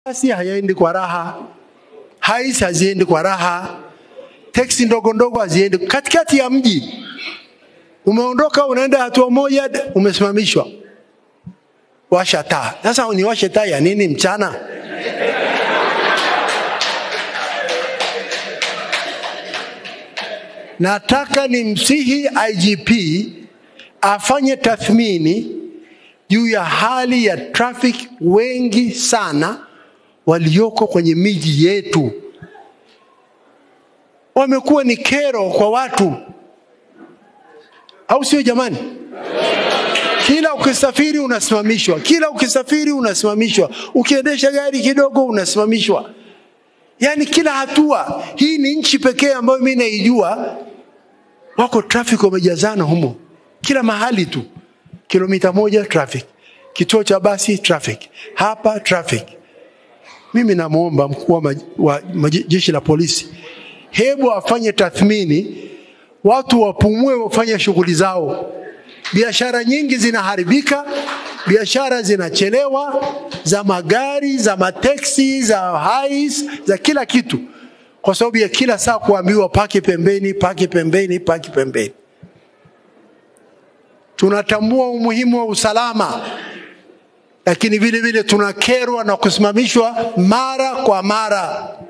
Basi hayaendi kwa raha, hais haziendi kwa raha, teksi ndogo ndogo haziendi katikati ya mji. Umeondoka unaenda hatua moja, umesimamishwa, washa taa. Sasa niwashe taa ya nini mchana? Nataka nimsihi IGP afanye tathmini juu ya hali ya traffic wengi sana walioko kwenye miji yetu. Wamekuwa ni kero kwa watu, au sio jamani? Kila ukisafiri unasimamishwa, kila ukisafiri unasimamishwa, ukiendesha gari kidogo unasimamishwa, yaani kila hatua. Hii ni nchi pekee ambayo mi naijua wako traffic wamejazana humo, kila mahali tu, kilomita moja traffic, kituo cha basi traffic, hapa traffic. Mimi namwomba mkuu wa maj- wa maje- jeshi la polisi, hebu afanye tathmini, watu wapumue, wafanye shughuli zao. Biashara nyingi zinaharibika, biashara zinachelewa, za magari, za mateksi, za hais, za kila kitu, kwa sababu ya kila saa kuambiwa paki pembeni, paki pembeni, paki pembeni. Tunatambua umuhimu wa usalama, lakini vile vile tunakerwa na kusimamishwa mara kwa mara.